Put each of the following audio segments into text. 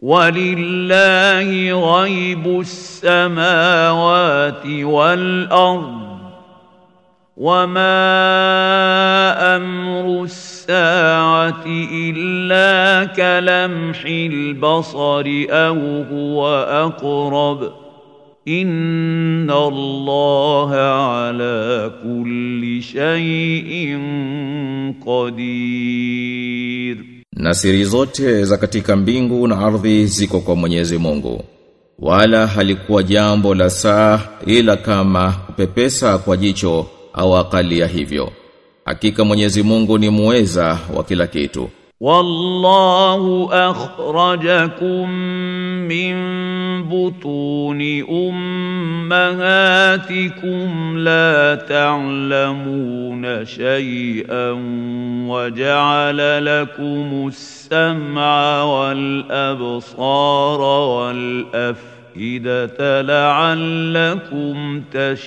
ولله غيب السماوات والارض وما امر الساعه الا كلمح البصر او هو اقرب ان الله على كل شيء قدير Na siri zote za katika mbingu na ardhi ziko kwa Mwenyezi Mungu. Wala halikuwa jambo la saa ila kama kupepesa kwa jicho au akali ya hivyo. Hakika Mwenyezi Mungu ni muweza wa kila kitu. والله اخرجكم من بطون امهاتكم لا تعلمون شيئا وجعل لكم السمع والابصار والافئده لعلكم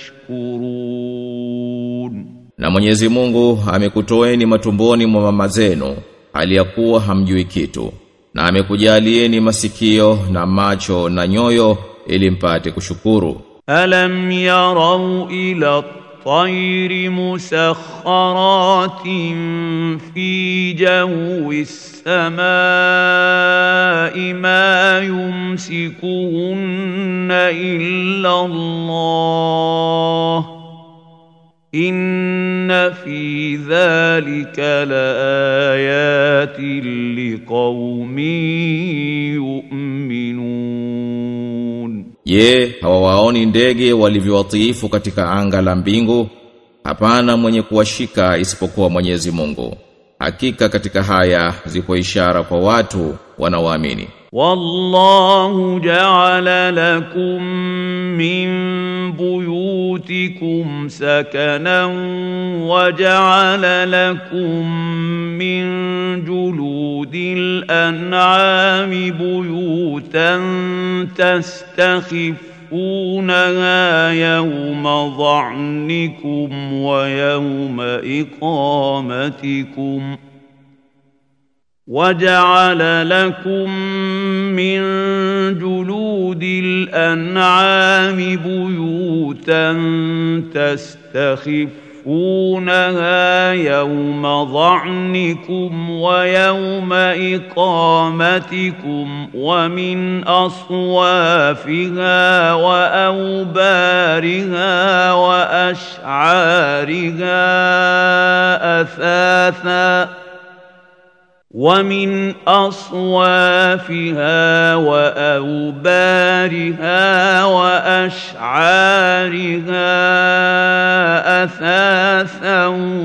تشكرون Na Mwenyezi Mungu amekutoeni matumboni mwa mama zenu aliyakuwa hamjui kitu na amekujalieni masikio na macho na nyoyo ili mpate kushukuru. ألم يروا إلى الطير مسخرات في جو السماء ما يمسكهن إلا الله إن في ذلك لآيات لقوم يؤمنون Je, hawawaoni ndege walivyowatiifu katika anga la mbingu? Hapana mwenye kuwashika isipokuwa Mwenyezi Mungu. Hakika katika haya zipo ishara kwa watu wanaoamini. والله جعل لكم من بيوتكم سكنا وجعل لكم من جلود الأنعام بيوتا تستخفونها يوم ظعنكم ويوم إقامتكم ۖ وجعل لكم من جلود الأنعام بيوتا تستخفونها يوم ظعنكم ويوم إقامتكم ومن أصوافها وأوبارها وأشعارها أثاثاً ومن أصوافها وأوبارها وأشعارها أثاثا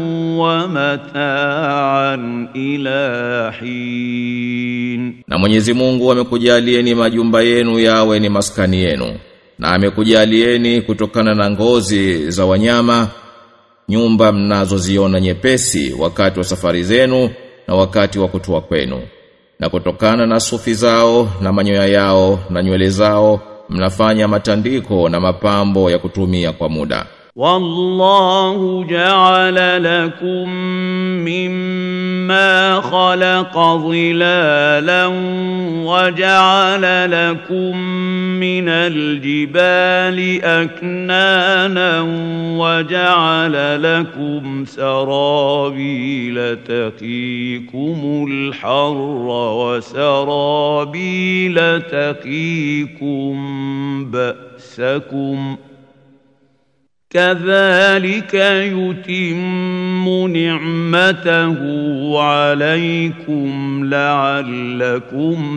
ومتاعا إلى حين Na Mwenyezi Mungu amekujalieni majumba yenu yawe ni maskani yenu. Na amekujalieni kutokana na ngozi za wanyama nyumba mnazoziona nyepesi wakati wa safari zenu na wakati wa kutua kwenu. Na kutokana na sufi zao na manyoya yao na nywele zao mnafanya matandiko na mapambo ya kutumia kwa muda. والله جعل لكم مما خلق ظلالا وجعل لكم من الجبال أكنانا وجعل لكم سرابيل تقيكم الحر وسرابيل تقيكم بأسكم ۖ كذلك يتم نعمته عليكم لعلكم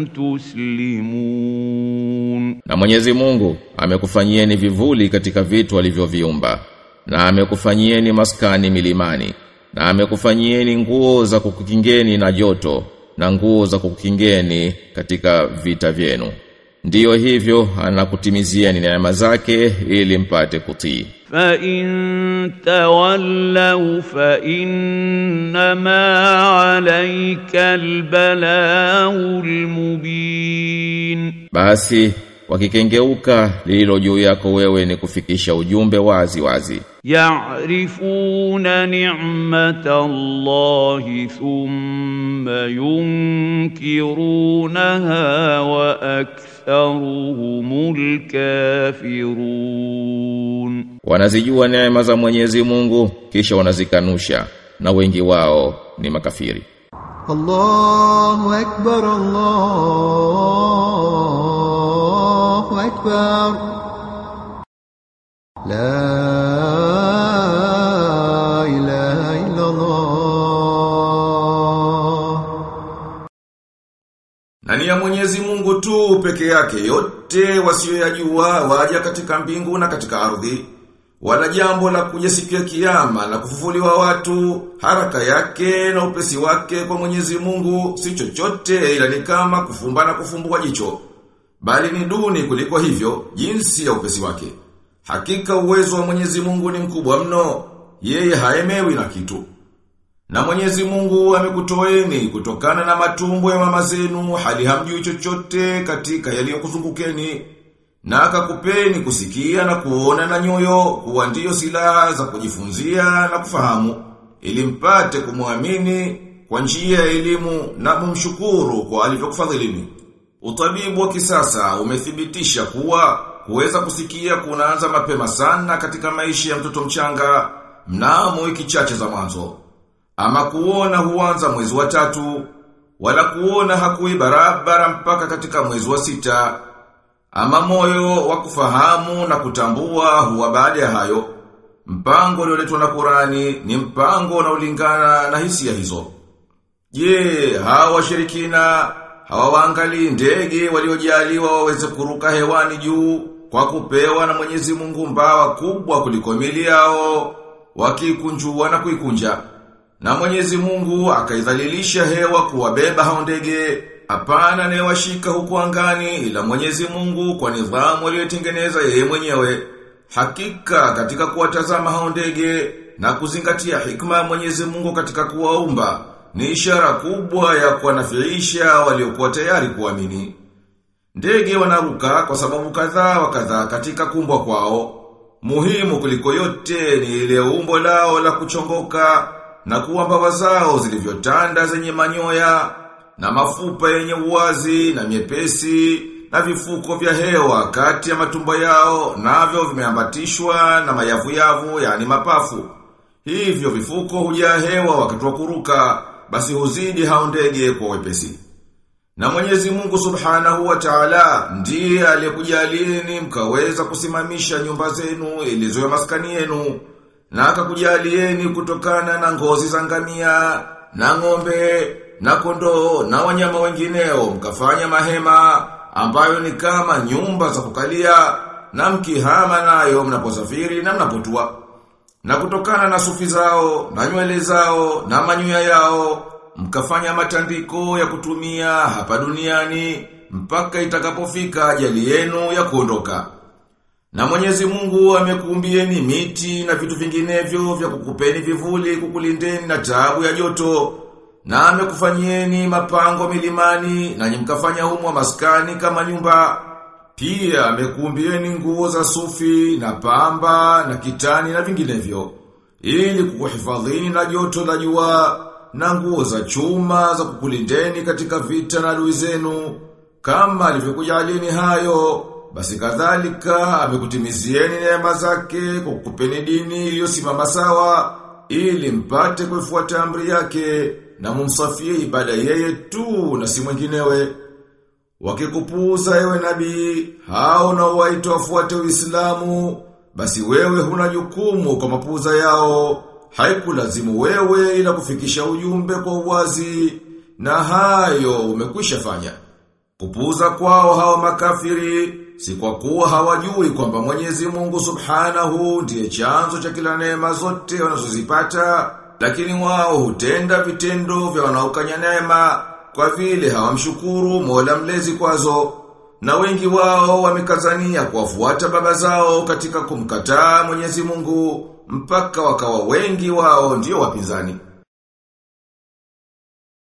تسلمون Na Mwenyezi Mungu amekufanyieni vivuli katika vitu alivyoviumba na amekufanyieni maskani milimani na amekufanyieni nguo za kukukingeni na joto na nguo za kukukingeni katika vita vyenu. Ndiyo hivyo anakutimizieni neema zake ili mpate kutii. فإن تولوا فإنما عليك البلاغ المبين Basi wakikengeuka lililo juu yako wewe ni kufikisha ujumbe wazi wazi يعرفون نعمة الله ثم ينكرونها وأكثرهم الكافرون wanazijua neema za Mwenyezi Mungu kisha wanazikanusha na wengi wao ni makafiri الله أكبر الله أكبر لا إله إلا الله Na ni ya Mwenyezi Mungu tu peke yake yote wasiyoyajua waja katika mbingu na katika ardhi. Wala jambo la kuja siku ya kiyama na kufufuliwa watu, haraka yake na upesi wake kwa Mwenyezi Mungu si chochote ila ni kama kufumba na kufumbua jicho. Bali ni duni kuliko hivyo jinsi ya upesi wake. Hakika uwezo wa Mwenyezi Mungu ni mkubwa mno, yeye haemewi na kitu. Na mwenyezi mungu amekutoeni kutokana na matumbo ya mama zenu hali hamjui chochote katika yaliyokuzungukeni na akakupeni kusikia na kuona na nyoyo kuwa ndiyo silaha za kujifunzia na kufahamu ili mpate kumwamini kwa njia ya elimu na kumshukuru kwa alivyokufadhilini. Utabibu wa kisasa umethibitisha kuwa kuweza kusikia kunaanza mapema sana katika maisha ya mtoto mchanga mnamo wiki chache za mwanzo. Ama kuona huanza mwezi wa tatu, wala kuona hakui barabara mpaka katika mwezi wa sita. Ama moyo wa kufahamu na kutambua huwa baada ya hayo. Mpango ulioletwa na Qurani ni mpango unaolingana na hisia hizo. Je, hawa washirikina hawawaangalii ndege waliojaliwa waweze kuruka hewani juu kwa kupewa na Mwenyezi Mungu mbawa kubwa kuliko mili yao wakikunjua na kuikunja. Na Mwenyezi Mungu akaidhalilisha hewa kuwabeba hao ndege, hapana anayewashika huku angani ila Mwenyezi Mungu kwa nidhamu aliyotengeneza yeye mwenyewe. Hakika katika kuwatazama hao ndege na kuzingatia hikma ya Mwenyezi Mungu katika kuwaumba ni ishara kubwa ya kuwanafiisha waliokuwa tayari kuamini. Ndege wanaruka kwa sababu kadhaa wa kadhaa katika kumbwa kwao. Muhimu kuliko yote ni ile umbo lao la kuchongoka na kuwa mbawa zao zilivyotanda zenye manyoya na mafupa yenye uwazi na miepesi na vifuko vya hewa kati ya matumbo yao navyo vimeambatishwa na mayavu yavu yani mapafu. Hivyo vifuko hujaa hewa wakati wa kuruka basi huzidi hao ndege kwa wepesi. Na Mwenyezi Mungu Subhanahu wa Ta'ala ndiye aliyekujalieni mkaweza kusimamisha nyumba zenu ilizo ya maskani yenu na akakujalieni kutokana na ngozi za ngamia na ng'ombe na kondoo na wanyama wengineo mkafanya mahema ambayo ni kama nyumba za kukalia na mkihama nayo mnaposafiri na mnapotua. Na kutokana na sufi zao, na nywele zao, na manyoya yao, mkafanya matandiko ya kutumia hapa duniani, mpaka itakapofika ajali yenu ya kuondoka. Na mwenyezi mungu amekuumbieni miti na vitu vinginevyo vya kukupeni vivuli kukulindeni na taabu ya joto. Na amekufanyieni mapango milimani na mkafanya humo maskani kama nyumba. Pia amekuumbieni nguo za sufi na pamba na kitani na vinginevyo. Ili kukuhifadhini na joto la jua na nguo za chuma za kukulindeni katika vita na adui zenu. Kama alivyokujalieni hayo, basi kadhalika amekutimizieni neema zake kwa kukupeni dini iliyosimama sawa ili mpate kuifuata amri yake na mumsafie ibada yeye tu na si mwinginewe. Wakikupuuza ewe nabii, hao na waito wafuate Uislamu, basi wewe huna jukumu kwa mapuuza yao. Haikulazimu wewe ila kufikisha ujumbe kwa uwazi na hayo umekwisha fanya. Kupuuza kwao hawa makafiri si kwa kuwa hawajui kwamba Mwenyezi Mungu Subhanahu ndiye chanzo cha kila neema zote wanazozipata, lakini wao hutenda vitendo vya wanaokanya neema kwa vile hawamshukuru Mola mlezi kwazo. Na wengi wao wamekazania kuwafuata baba zao katika kumkataa Mwenyezi Mungu mpaka wakawa wengi wao ndio wapinzani.